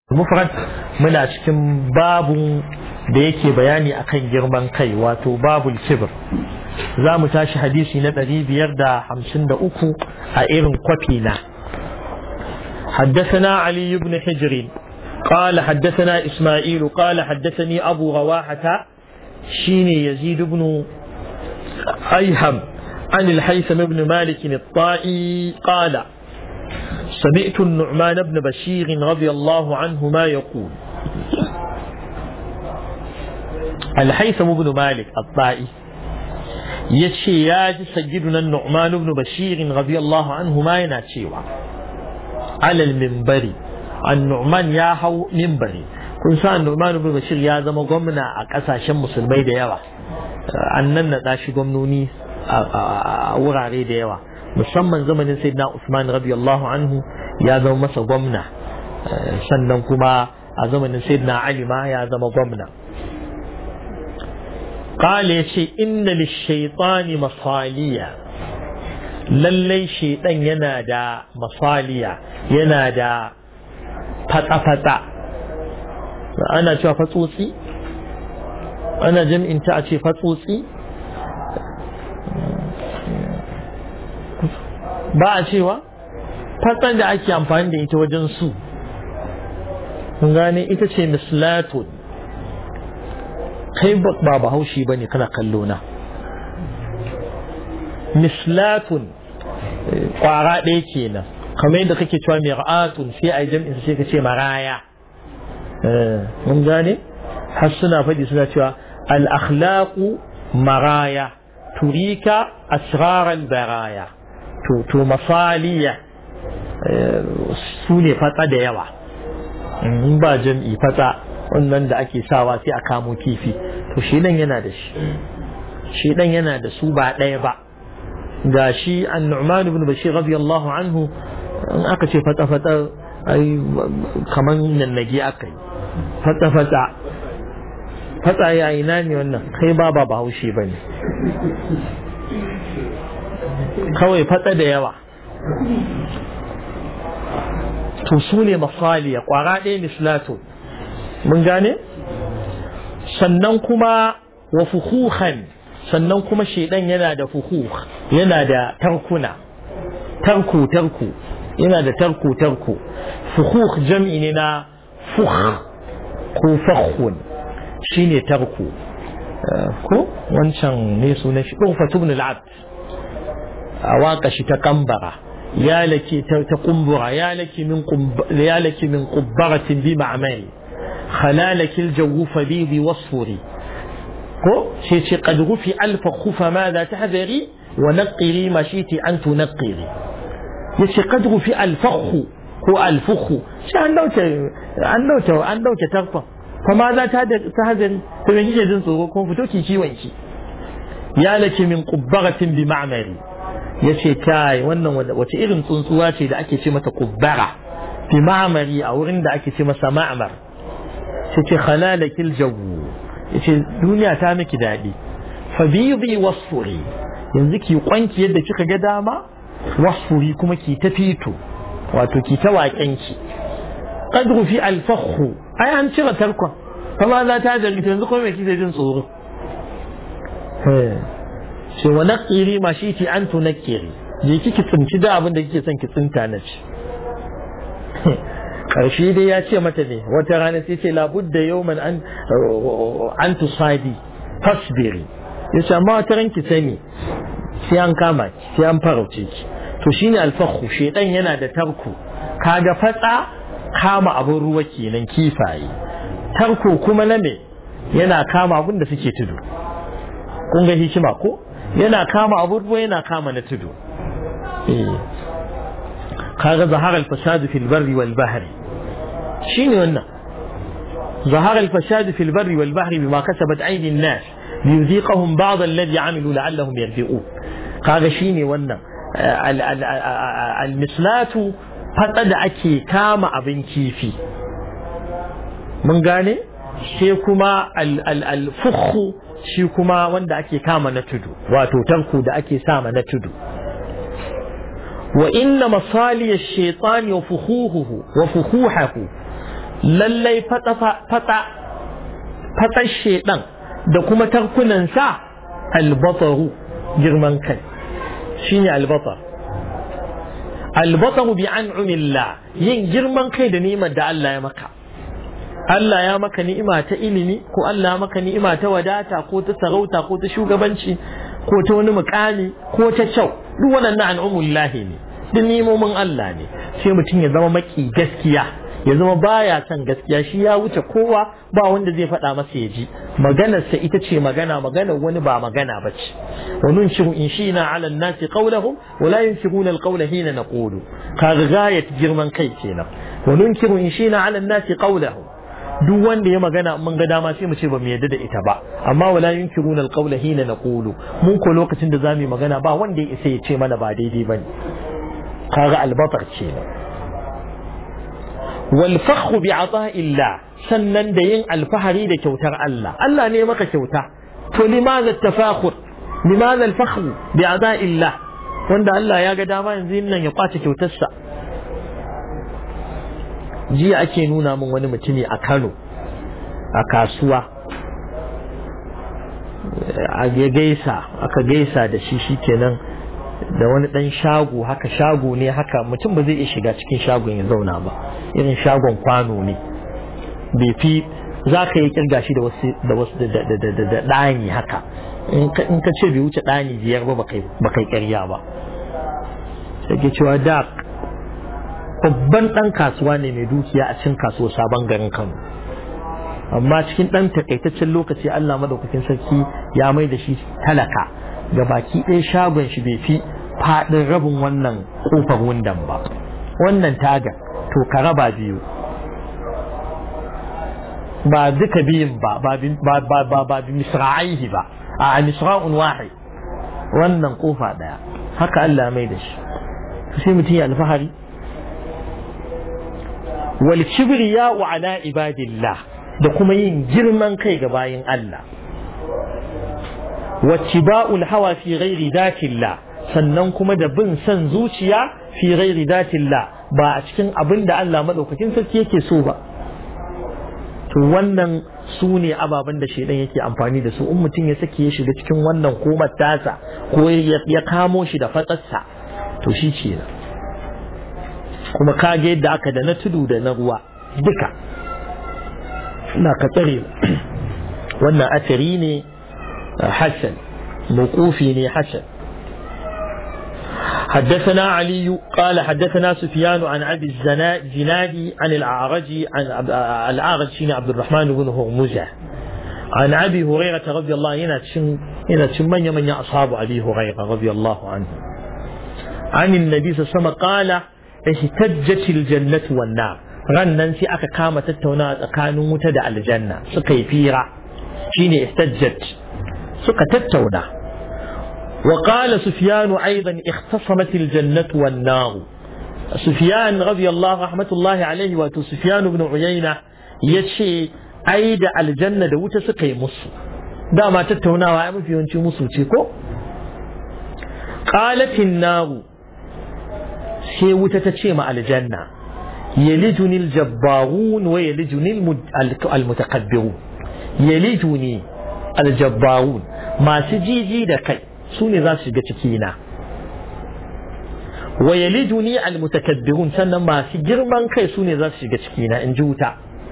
mufrad muna cikin babun da yake bayani akan girman kai wato babul kibir za mu tashi hadisi na ɗari biyar da hamsin da uku a irin kwafi na حدثنا علي بن حجر قال حدثنا إسماعيل قال حدثني أبو رواحة شيني يزيد بن أيهم عن الحيثم بن مالك الطائي قال سمعت النعمان بن بشير رضي الله عنهما يقول الحيثم بن مالك الطائي يشي ياج سيدنا النعمان بن بشير رضي الله عنهما يناتشيوا على المنبر النعمان يا هو منبري kun sa Nu'man ibn Bashir ya zama gwamna a kasashen musulmai da yawa an nan na shi gwamnoni a wurare da yawa musamman zamanin sayyidina Usman radiyallahu anhu ya zama masa gwamna sannan kuma a zamanin sayyidina Ali ma ya zama gwamna قال يشي إن للشيطان مصالية lallai shaidan yana da masaliya yana da fata-fata ana cewa fatsotsi ana jam'inta a ce fatsotsi ba a cewa fatsan da ake amfani da ita wajen su kun gane ita ce mislatun kai ba bahaushe ba ne kana kallo na mislatun kwara ɗaya kenan kamar yadda kake cewa mir'atun sai a yi jam'in sai ka ce maraya mun gane har suna faɗi suna cewa al-akhlaqu maraya turika asraral baraya to to masaliya su ne fatsa da yawa in ba jam'i fatsa wannan da ake sawa sai a kamo kifi to shi dan yana da shi shi dan yana da su ba ɗaya ba ga shi an-nu'man ibn bashir radiyallahu anhu in aka ce fatsa fatsa ai kaman nannage aka yi fatsa fatsa fatsa ya ina ne wannan kai ba ba bahaushe ba ne kawai fatsa da yawa to su ne masaliya kwara ɗaya mislato mun gane sannan kuma wa fuhuhan sannan kuma shaidan yana da fuhuh yana da tarkuna tarku tarku yana da tarku tarku fuhuh jam'i ne na fuh ko fakhun shine tarku ko wancan ne sunan shi ɗufatu ibn al-abd a waka shi ta kambara ya laki ta kumbura ya laki min ya laki min qubbaratin bi ma'mari khalalaki al-jawu fadidi wasfuri ko shi ce qad rufi alfa khufa ma za tahdari wa naqiri ma shiti an tunqiri yace qad rufi al-fakhu ko al-fukhu shi an dauke an dauke an dauke tarfa fa ma za ta hadari to me kike jin tsoro ko fito ki ciwon ki ya laki min qubbaratin bi ma'mari ya ce kai wannan wace irin tsuntsuwa ce da ake ce mata kubbara fi ma'amari a wurin da ake ce masa ma'amar sai ce khalalakil jawu ya ce duniya ta miki daɗi fa biyu wasfuri yanzu ki kwanki yadda kika ga dama wasfuri kuma ki ta fito wato ki ta waƙenki qadru fi alfakhu ai an cire tarkon kuma za ta da yanzu kuma me kike jin tsoro ce wa naqiri ma shi ti an tunakiri je kiki tsinci da abin da kike son ki tsinta na ci karshe dai ya ce mata ne wata rana sai ce labudda yawman an an tusadi fasbiri yace amma wata ran ki sani sai an kama ki sai an farauce ki to shine alfakhu shedan yana da tarku kaga fatsa kama abin ruwa kenan kifaye tarko kuma na me yana kama abin da suke tudu kun ga hikima ko yana kama abubuwa yana kama na tudu kaga zahar al-fasad fi al-barri wal bahri shine wannan zahar al-fasad fi al-barri wal bahri bima kasabat aydi an-nas liyuziqahum ba'd alladhi 'amilu la'allahum yarji'un kaga shine wannan al-mislatu fada da ake kama abin kifi mun gane sai kuma al-fukhu shi kuma wanda ake kama na tudu wato tarko da ake sama na tudu wa inna masaliya shaitani wa fuhuhuhu wa fuhuhahu lallai fatsa fatsa fatsar shedan da kuma tarkunansa albataru girman kai shine albatar albataru bi an'umillah yin girman kai da ni'imar da Allah ya maka Allah ya maka ni'ima ta ilimi ko Allah ya maka ni'ima ta wadata ko ta sarauta ko ta shugabanci ko ta wani mukami ko ta kyau duk waɗannan an'umullahi ne duk nimomin Allah ne sai mutum ya zama maki gaskiya ya zama baya son gaskiya shi ya wuce kowa ba wanda zai faɗa masa ya ji maganarsa ita ce magana maganar wani ba magana ba ce wa nunshiru in shi na ala nasi qawlahum wa la yunkiruna alqawla hina naqulu ka gayat girman kai kenan wa nunkiru in shi na ala nasi qawlahum duk wanda ya magana mun ga dama sai mu ce ba mu yarda da ita ba amma wala yunkiruna alqawla hina naqulu mun ko lokacin da zamu yi magana ba wanda ya isa ya ce mana ba daidai bane kaga albatar kenan wal fakhu bi ata'illah sannan da yin alfahari da kyautar Allah Allah ne maka kyauta to limaza tafakhur limaza alfakhru bi ata'illah wanda Allah ya ga dama yanzu nan ya kwace kyautarsa jiya ake nuna min wani mutumi a Kano a kasuwa a gaisa aka gaisa da shi shikenan da wani dan shago haka shago ne haka mutum ba zai iya shiga cikin shagon ya zauna ba irin shagon kwano ne bai fi za ka yi kirga shi da wasu da wasu da ɗani haka in ka ce bai wuce ɗani biyar ba ba kai ƙarya ba sai ke cewa da babban ɗan kasuwa ne mai dukiya a cikin kasuwa sabon garin kano amma cikin ɗan takaitaccen lokaci allah madaukakin sarki ya mai da shi talaka ga baki ɗaya shagon shi bai fi faɗin rabin wannan ƙofar wundan ba wannan taga to ka raba biyu ba duka biyun ba ba ba bi misra'aihi ba a misra'un wahid wannan ƙofa ɗaya haka Allah mai da shi sai mutum ya alfahari wal kibriya wa ala ibadillah da kuma yin girman kai ga bayin Allah wattiba'ul hawa fi ghairi datillah sannan kuma da bin son zuciya fi ghairi datillah ba a cikin abin da Allah madaukakin sarki yake so ba to wannan su ne ababen da shaidan yake amfani da su in mutum ya sake ya shiga cikin wannan komar tasa ko ya kamo shi da fatsarsa to shi ce kuma kage yadda aka da na tudu da na ruwa duka ina ka tsare wannan asiri ne حسن موقوفي حسن حدثنا علي قال حدثنا سفيان عن ابي الزنادي عن الاعرج عن الاعرج شين عبد الرحمن بن هرمزه عن ابي هريره رضي الله عنه هنا من من اصحاب ابي هريره رضي الله عنه عن النبي صلى الله عليه وسلم قال اهتجت الجنه والنار rannan sai aka kama tattaunawa tsakanin wuta da aljanna suka yi fira shine ihtajjat suka tattauna wa qala sufyan aidan ikhtasamat aljannah wan nar sufyan radiyallahu rahmatullahi alayhi wa sufyan ibn uyayna yace ai da aljanna da wuta suka yi musu dama tattaunawa ai mafi yawanci musu ce ko qalat an sai wuta ta ce ma aljanna yalijuni aljabbarun wa yalijuni almutakabbirun yalijuni aljabbarun masu jiji da kai su ne za su shiga cikina wa yalijuni almutakabbirun sannan masu girman kai su ne za su shiga cikina in ji wuta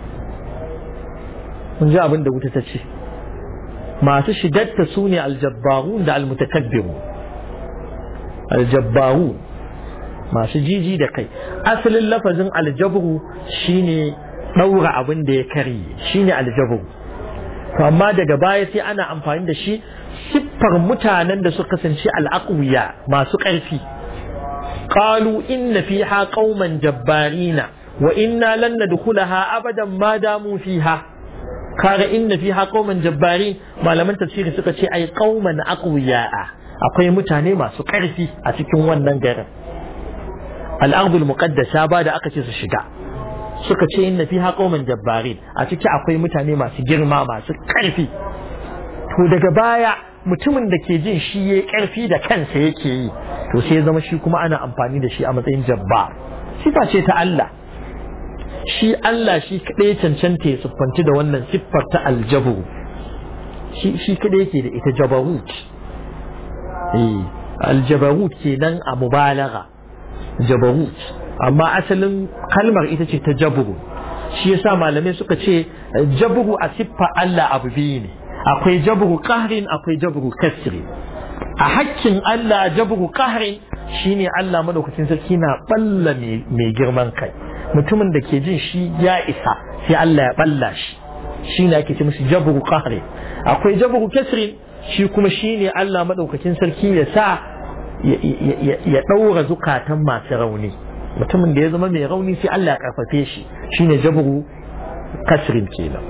mun ji abin da wuta ta ce masu shigarta su ne aljabbarun da almutakabbirun aljabbarun masu jiji da kai asalin lafazin aljabru shine ɗaura abin da ya karye shine aljabru to amma daga baya sai ana amfani da shi siffar mutanen da suka kasance al'aqwiya masu ƙarfi qalu inna fiha qauman jabbarina wa inna lan nadkhulaha abadan ma damu fiha kaga inna fiha qauman jabbarin malaman tafsiri suka ce ai qauman aqwiya akwai mutane masu ƙarfi a cikin wannan garin al'ardul muqaddasa ba da aka ce su shiga suka ce inna fiha qauman jabbarin a ciki akwai mutane masu girma masu ƙarfi to daga baya mutumin da ke jin shi yayi ƙarfi da kansa yake yi to sai zama shi kuma ana amfani da shi a matsayin jabbar sifa ce ta Allah shi Allah shi kadai cancanta ya siffanci da wannan siffar ta aljabu shi shi kadai yake da ita jabarut eh aljabarut kenan a mubalagha jabarut amma asalin kalmar ita ce ta jabru shi yasa malamai suka ce jabru a siffa Allah abu biyu ne akwai jabru qahrin akwai jabru kasri a hakkin Allah jabru qahrin shine Allah madaukakin sarki na balla mai girman kai mutumin da ke jin shi ya isa sai Allah ya balla shi shine ake ce musu jabru qahri akwai jabru kasri shi kuma shine Allah madaukakin sarki ya sa ya ɗaura zukatan masu rauni mutumin da ya zama mai rauni sai Allah ya karfafe shi shine jabru kasrin kenan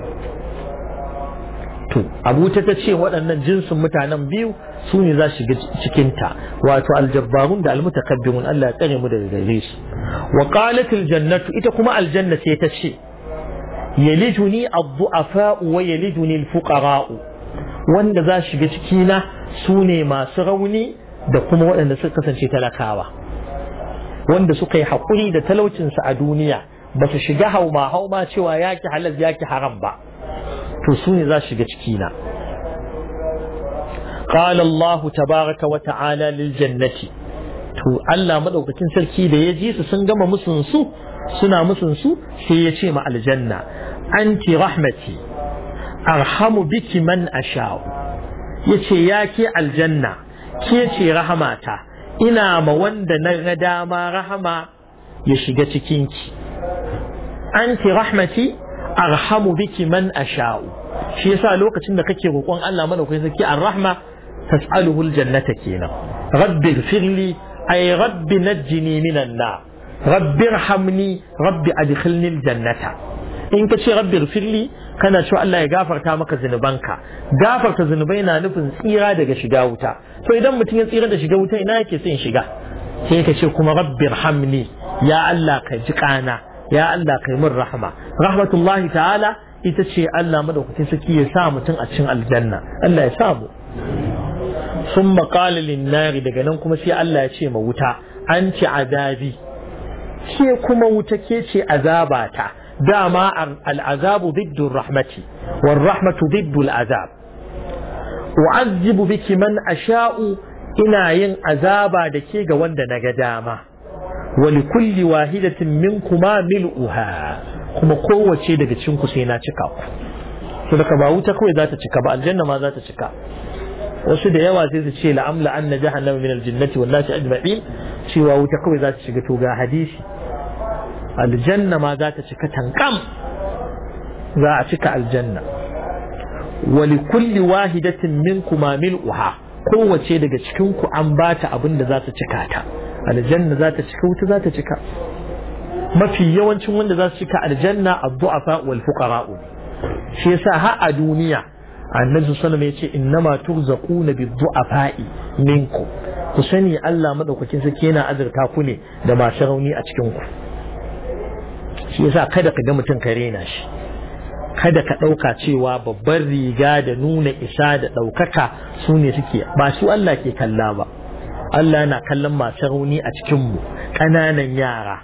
to abu ta ce waɗannan jinsin mutanen biyu su ne za shiga cikinta wato aljabbarun da almutakabbirun Allah ya tsare mu daga gare su wa qalatil jannatu ita kuma aljanna sai ta ce yalijuni ad-du'afa wa yalijuni al-fuqara wanda za shiga cikina su ne masu rauni da kuma waɗanda suka kasance talakawa wanda suka yi haƙuri da talaucinsu a duniya ba su shiga hauma hauma cewa yaki halal yaki haram ba to su ne za su shiga cikina قال الله تبارك وتعالى للجنة to Allah madaukakin sarki da ya ji su sun gama musun su suna musun su sai ya ce ma aljanna anti rahmati arhamu biki man asha'u yace ya ke aljanna ke ce rahamata ina ma wanda na ga dama rahama ya shiga cikinki anti rahmati arhamu biki man asha'u shi yasa lokacin da kake roƙon Allah madaukakin sarki ar-rahma tas'aluhu al-jannata kenan rabbi ighfirli ay rabbi najjini minan nar rabbi irhamni rabbi adkhilni al-jannata in ka ce rabbi ighfirli kana cewa Allah ya gafarta maka zunubanka gafarta zunubai na nufin tsira daga shiga wuta to idan mutum ya tsira da shiga wuta ina yake son shiga sai ka ce kuma rabbi irhamni ya Allah ka ji kana ya Allah kai min rahma rahmatullahi ta'ala ita ce Allah madaukakin saki ya sa mutum a cikin aljanna Allah ya sa mu sun maƙala linnari daga nan kuma sai Allah ya ce ma wuta an ci azabi ke kuma wuta ke ce azabata dama al'azabu diddun rahmati wal rahmatu diddul azab u'azzibu biki man asha'u ina yin azaba da ke ga wanda na ga dama wali kulli wahidatin minkuma mil'uha kuma kowace daga cikin ku sai na cika ku to daga ba wuta kawai za ta cika ba aljanna ma za ta cika wasu da yawa sai su ce la'amla an na jahannama min aljannati wan nasi ajma'in cewa wuta kawai za ta shiga to ga hadisi aljanna ma za ta cika tankam za a cika aljanna wa li kulli wahidatin minkuma mil'uha kowace daga cikin ku an bata abin da za ta cika ta aljanna za ta cika wuta za ta cika mafi yawancin wanda za su cika aljanna addu'afa wal fuqara'u shi yasa har a duniya annabi sallallahu alaihi yace innama turzaquna bid-du'afa'i minkum ku sani Allah madaukakin sarki yana azurta ku ne da masu rauni a cikin ku shi yasa kada ka ga mutum ka rena shi kada ka ɗauka cewa babban riga da nuna isa da ɗaukaka su ne suke ba su Allah ke kalla ba Allah yana kallon masu rauni a cikinmu ƙananan yara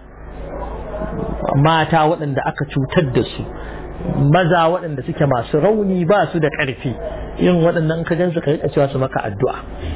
mata waɗanda aka cutar da su maza waɗanda suke masu rauni ba su da ƙarfi irin waɗannan ka gansu ka rika cewa su maka addu'a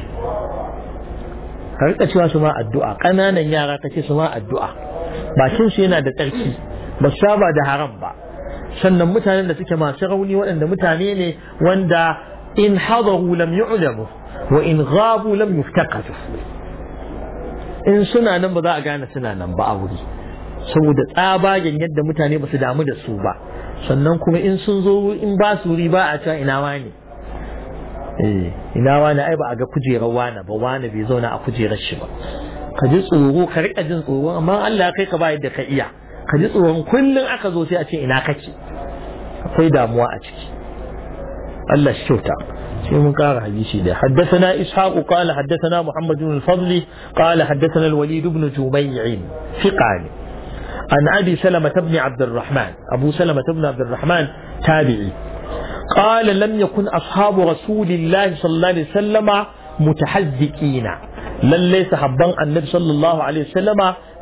ka rika cewa su ma addu'a ƙananan yara ka ce su ma addu'a bakin su yana da tsarki ba su saba da haram ba sannan mutanen da suke masu rauni waɗanda mutane ne wanda in hadaru lam yu'lamu wa in ghabu lam yuftaqatu in suna nan ba za a gane suna nan ba a wuri saboda tsabagen yadda mutane ba su damu da su ba sannan kuma in sun zo in ba su wuri ba a cewa ina wani eh ina wani ai ba a ga kujerar wani ba wani bai zauna a kujerar shi ba ka ji tsoro ka rika jin tsoro amma Allah kai ka ba yadda ka iya ka ji tsoron kullum aka zo sai a ce ina kake akwai damuwa a ciki Allah shi kyauta sai mun kara hadisi da haddathana ishaq qala haddathana muhammad ibn al-fadl qala haddathana al-walid ibn jumay'in fiqani عن أبي سلمة بن عبد الرحمن أبو سلمة بن عبد الرحمن تابعي قال لم يكن أصحاب رسول الله صلى الله عليه وسلم متحزكين لن ليس حبان النبي صلى الله عليه وسلم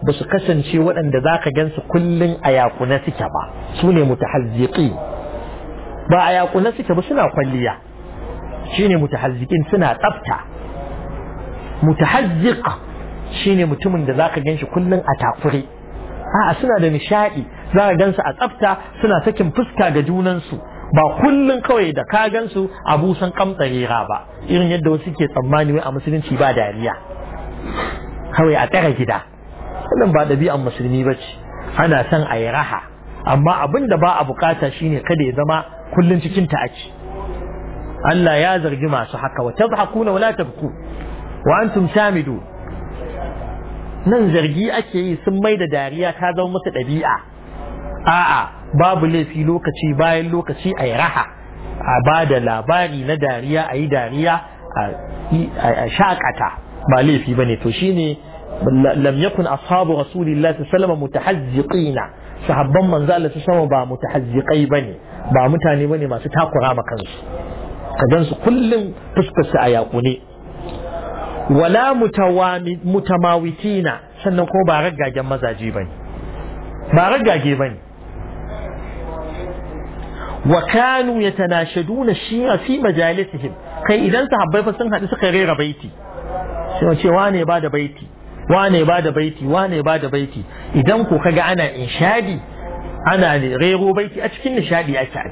ba su kasance waɗanda za ka gansu kullum a yakuna suke ba su ne mutahazziqi ba a yakuna suke ba suna kwalliya shine mutahazziqin suna tsafta mutahazziq shine mutumin da zaka ganshi kullum a takure a'a suna da nishadi za ka gansu a tsafta suna sakin fuska ga junansu ba kullum kawai da ka gansu a busan kamtsarera ba irin yadda wasu ke tsammani wai a musulunci ba dariya kawai a tsara gida wannan ba ɗabi'an musulmi ba ce ana son a yi raha amma abin da ba a bukata shine kada ya zama kullum cikin ta ake Allah ya zargi masu haka wa tadhakuna wala tabku wa antum samidu nan zargi ake yi sun mai da dariya ta zama musu ɗabi'a a'a babu laifi lokaci bayan lokaci a yi raha a ba da labari na dariya a yi dariya a shakata ba laifi ba ne to shine lam yakun ashabu rasulillahi sallallahu alaihi mutahazziqina sahabban manzo Allah sallallahu ba mutahazziqai bane ba mutane bane masu takura ma kansu ka gansu kullum fuskar su a yakune wala mutamawitina sannan ko ba raggagen mazaje bane ba raggage bane wa kanu yatanashaduna shi'a fi majalisihim kai idan sahabbai fa sun haɗu suka rera baiti sai ce wane ba da baiti wane ba da baiti wane ba da baiti idan ko kaga ana inshadi ana rero baiti a cikin nishadi ake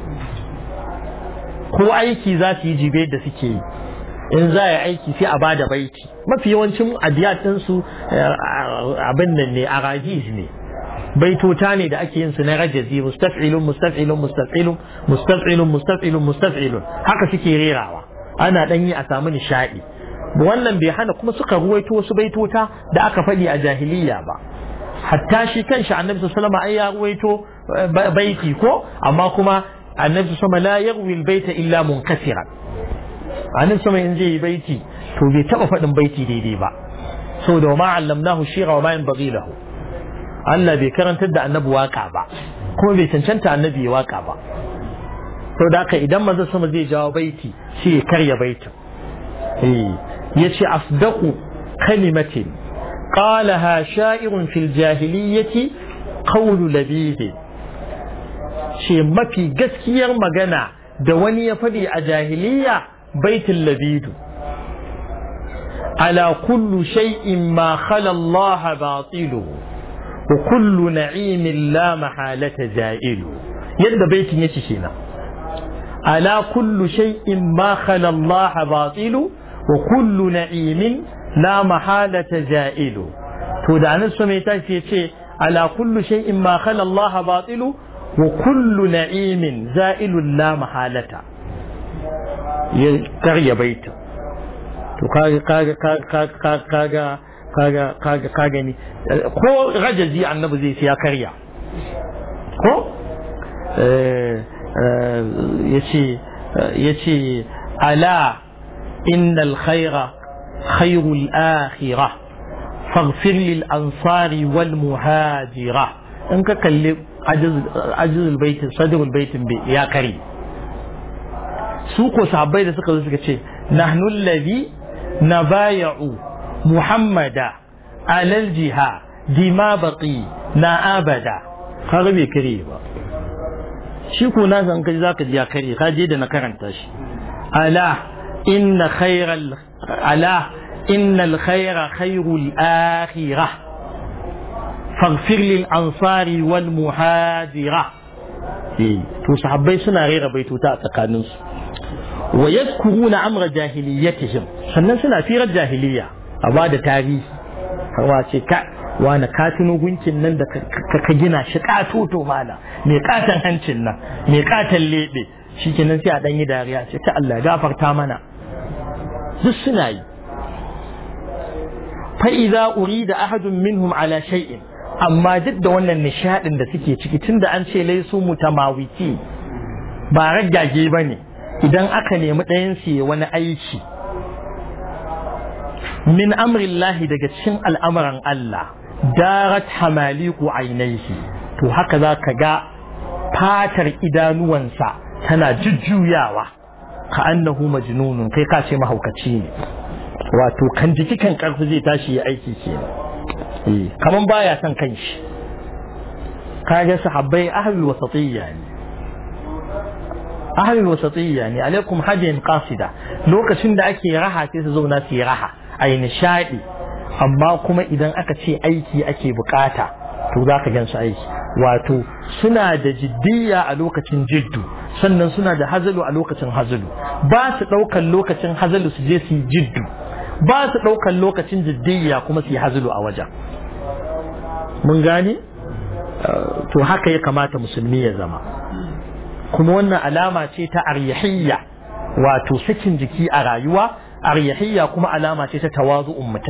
ko aiki za su yi jibe da suke yi in za a aiki sai a ba da baiti mafi yawancin abiyatinsu abin nan ne a ne baitota ne da ake yin su na rajazi mustaf'ilun mustaf'ilun mustaf'ilun mustaf'ilun mustaf'ilun mustaf'ilun haka suke rerawa ana dan yi a samu nishadi wannan bai hana kuma suka ruwaito wasu baitota da aka faɗi a jahiliya ba hatta shi kanshi annabi sallallahu alaihi ya ruwaito baiti ko amma kuma annabi sallallahu la yarwi albayta illa munkasiran annabi sallallahu in zai yi baiti to bai taba faɗin baiti daidai ba saboda ma allamnahu shira wa ma yanbaghi lahu Allah bai karantar da annabi waka ba kuma bai cancanta annabi ya waka ba sau da haka idan manzo sama zai jawo baiti sai ya karya baitin ya ce asdaqu kalimatin qalaha sha'irun fil jahiliyyati qawlu labid ce mafi gaskiyar magana da wani ya faɗi a jahiliya baitin labidu ala kullu shay'in ma khala Allah batiluhu وكل نعيم لا محالة زائل يد بيت يتشينا ألا كل شيء ما خلا الله باطل وكل نعيم لا محالة زائل تودع نفسه ميتاش يتشي ألا كل شيء ما خلا الله باطل وكل نعيم زائل لا محالة يكري بيت كاغا كاغا كاغا كاغا كاغا kaga ka gani ko rajazi annabi zai ya karya ko yace yace ala innal khaira khairul akhirah faghfir lil ansari wal muhajira in ka kalli ajizul baitin sadrul baitin ya kare su ko sahabbai da suka zo suka ce nahnu alladhi nabaya'u محمدا على الجهاد دما بقي نا أبدا kaga bai kare ba shi ko na san kai zaka ji ya kare ka je da na karanta shi ala inna khayral ala innal khayra khayrul akhirah faghfir lil ansari wal muhajira to sahabbai suna rera baituta a tsakaninsu wa yadhkuruna amra jahiliyatihim sannan suna firar jahiliya a ba da tarihi hawa ce ka wani katino gunkin nan da ka gina shi katoto mana mai katan hancin nan mai katan lebe shi kenan sai a ɗanyi dariya ce ta Allah gafarta mana duk suna yi fa'iza uri da ahadun minhum ala shay'in amma duk da wannan nishadin da suke ciki tunda an ce laisu mutamawiti ba raggage ba ne idan aka nemi ɗayan su wani aiki min amrillahi daga cikin al'amuran Allah darat hamaliku ainihi to haka za ka ga fatar idanuwansa tana jujjuyawa ka annahu majnunun kai ka ce mahaukaci ne wato kan jiki kan karfi zai tashi ya aiki ke kaman baya son kanshi kaga sahabbai ahlul wasatiyya ne ahlul wasatiyya ne alaikum hajjin qasida lokacin da ake raha sai su zauna su yi raha ai nishadi amma kuma idan aka ce aiki ake bukata to za ka gansu aiki wato suna da jiddiya a lokacin jiddu sannan suna da hazalu a lokacin hazalu ba su ɗaukan lokacin hazalu su je su yi jiddu ba su ɗaukan lokacin jiddiya kuma su yi hazalu a wajen mun gane to haka ya kamata musulmi ya zama kuma wannan alama ce ta aryahiyya wato sakin jiki a rayuwa aryahiyya kuma alama ce ta tawazu'un mutum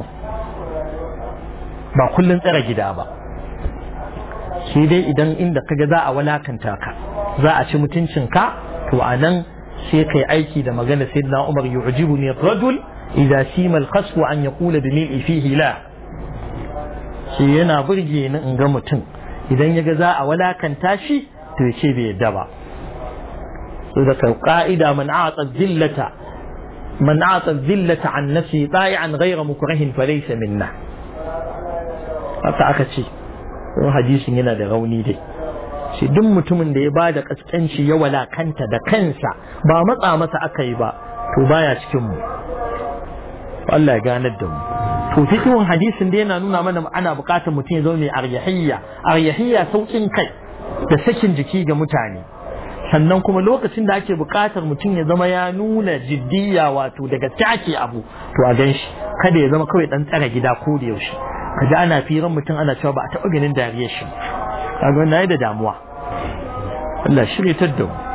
ba kullun tsara gida ba sai dai idan inda kaga za a walakanta ka za a ci mutuncinka to a nan sai kai aiki da magana sayyidina Umar yu'jibuni rajul idza sima al-qaswa an yaqula bi mil'i fihi la shi yana burge ni in ga mutum idan yaga za a walakanta shi to ya ce bai yadda ba so da ka'ida man a'ata dhillata man a'ata dhillata an nafsi ta'i'an ghayra mukrahin falaysa minna haka aka ce hadisin yana da rauni dai shi duk mutumin da ya ba da kaskanci ya walakanta da kansa ba matsa masa aka yi ba to baya cikin mu Allah ya ganar da mu to fikihun hadisin da yana nuna mana ana bukatar mutum ya zama mai aryahiyya aryahiyya saukin kai da sakin jiki ga mutane sannan kuma lokacin da ake bukatar mutum ya zama ya nuna jiddiya wato daga take abu to a gan shi kada ya zama kawai dan tsara gida ko da yaushe kaji ana firan mutum ana cewa ba a taɓa ganin dariyar shi kaga wannan da damuwa Allah shirye da mu